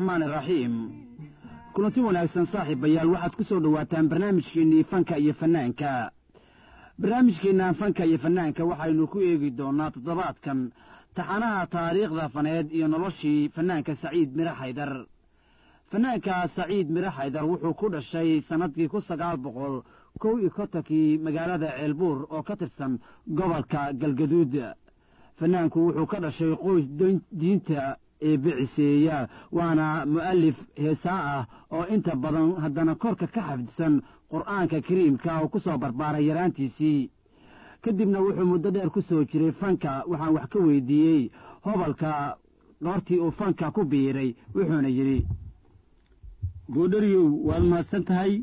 araxmaan iraxiim kulanti wanaagsan saaxiibayaal waxaad ku soo dhowaataan barnaamijkeennii fanka iyo fannaanka barnaamijkeenna fanka iyo fannaanka waxaynu ku eegi doonnaa toddobaadkan taxanaha taariikhda faneed iyo noloshii fannaanka saciid mire xaydar fannaanka saciid mire xaydar wuxuu ku dhashay sannadkii kun sagaal boqol kow iyo kontonkii magaalada ceelbuur oo ka tirsan gobolka galgaduud fannaanku wuxuu ka dhashay qoys diinta ee biciseeya waana mu'alif heesaa ah oo inta badan haddana korka ka xafidsan qur'aanka kariimka oo ku soo barbaaray yaraantiisii kadibna wuxuu muddo dheer ku soo jiray fanka waxaan wax ka weydiiyey hobalka goortii uu fanka ku biiray wuxuuna yidhi goodhariyow waad mahadsan tahay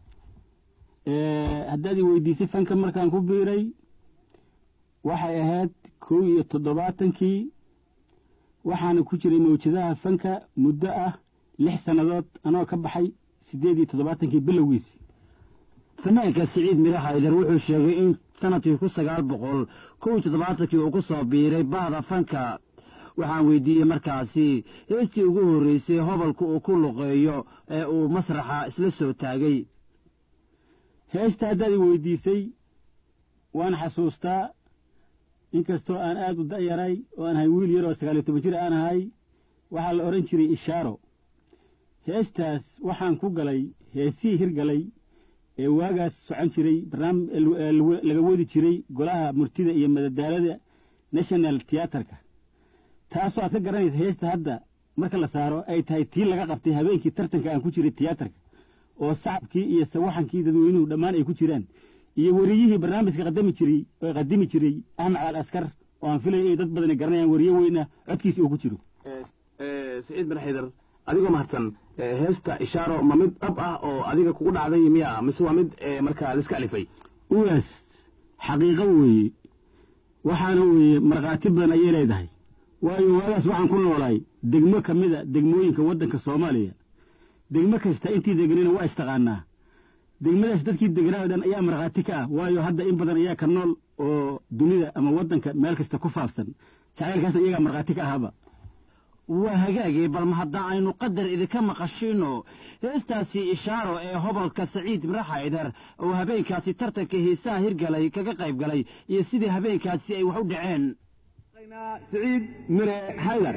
haddaad i weydiisay fanka markaan ku biiray waxay ahayd kow iyo toddobaatankii waxaana ku jiray mawjadaha fanka muddo ah lix sannadood anoo ka baxay siddeed iyo toddobaatankii bilowgiisi fannaanka siciid mire xaydar wuxuu sheegay in sannadkii kun sagaal boqol kow iyo toddobaatankii uu ku soo biiray bahda fanka waxaan weydiiyey markaasi heestii ugu horreysay hobalka uu ku luqeeyo ee uu masraxa isla soo taagay heesta haddaad i weydiisay waan xasuustaa inkastoo aan aad u da'yaray oo aan ahay wiil yaroo sagaaliyo toban jir aan ahay waxaa la odhan jiray ishaaro heestaas waxaan ku galay heesihii hirgalay ee waagaas socon jiray barnaamij laga wadi jiray golaha murtida iyo madadaalada national tiyaatarka taasoo aad ka garanaysa heesta hadda marka la saaro ay tahay tii laga qabtay habeenkii tartanka aan ku jiray tiyaatarka oo sacabkii iyo sawaxankii dadweynuhu dhammaan ay ku jiraan iyo weriyihii barnaamijka qadami jiray oo qadimi jiray axmed caal askar oo aan filaya inay dad badani garanayaan weriye weyna codkiisa uu ku jiro saciid bin xaydar adigoo mahadsan heesta ishaaro ma mid dhab ah oo adiga kugu dhacday miya mise waa mid markaa laiska alifay ugaas xaqiiqo weeye waxaana weeye markhaati badan ayay leedahay waayo waagaas waxaan ku noolaay degmo ka mida degmooyinka waddanka soomaaliya degmo kasta intii deganayna waa istaqaanaa degmadaas dadkii deganaa o dhan ayaa markhaati ka ah waayo hadda in badan ayaa ka nool oo dunida ama waddanka meel kasta ku faafsan jacaylkaasna iyagaa markhaati ka ahaaba waa hagaagay balma hadda aynu qadar idinka maqashino heestaasi ishaaro ee hobolka saciid mire xaydar oo habeenkaasi tartanka heesaha hirgalay kaga qayb galay iyo sidii habeenkaasi ay wax u dhaceen saciid mire xaydar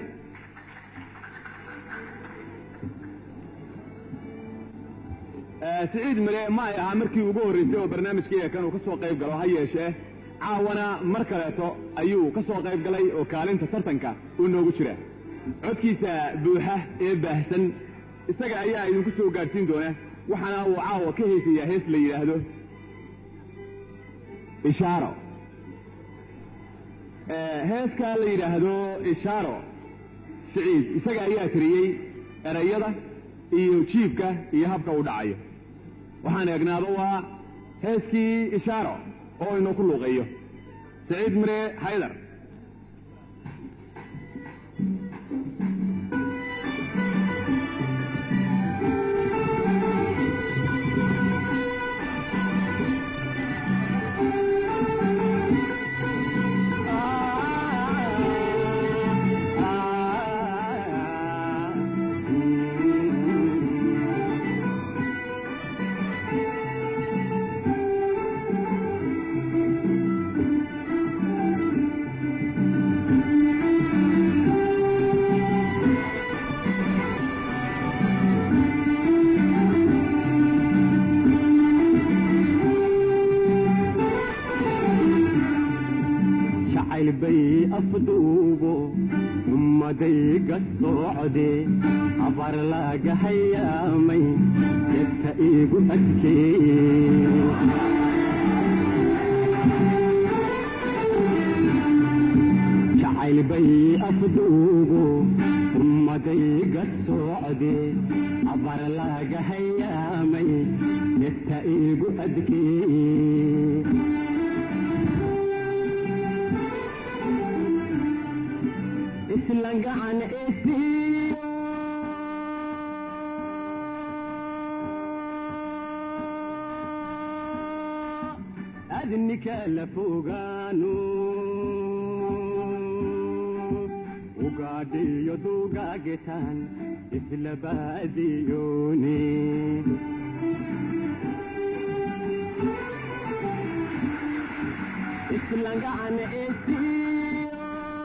siciid mire ma ay ahaa markii ugu horraysay oo barnaamijkaiga kan uu ka soo qayb galo ha yeeshee caawana mar kaleeto ayuu ka soo qayb galay oo kaalinta tartanka uu noogu jira codkiisa buuxa ee baahsan isaga ayaa idinku soo gaadhsiin doona waxaana uu caawa ka heesayaa hees la yidhaahdo ishaaro heeskaa la yidhaahdo ishaaro siciid isaga ayaa tiriyey erayada iyo jiibka iyo habka uu dhacayo waxaan eegnaado waa heeskii ishaaro oo inoo ku luuqeeyo saciid mire xaydar abar laga hayaamay jegta iigu adkeejacayl bay afduugu ummadayga socde abar laga hayaamay jegta iigu adkeey islangacan esiyo adnika la fogaano ugaadhiyo duugaagetaan isla baadiyoone islangacan esiyo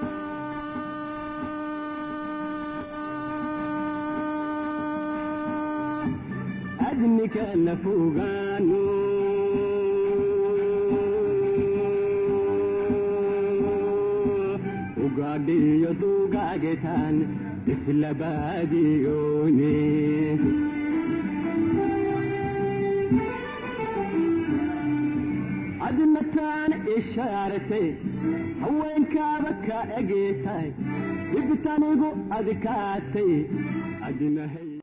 adnikana fogaano ugaadhiyo duugaagetaan isla baadiyoone admataan ishaaratay haweenkaaba ka egeetay dhibtanigu adkaatay adinahay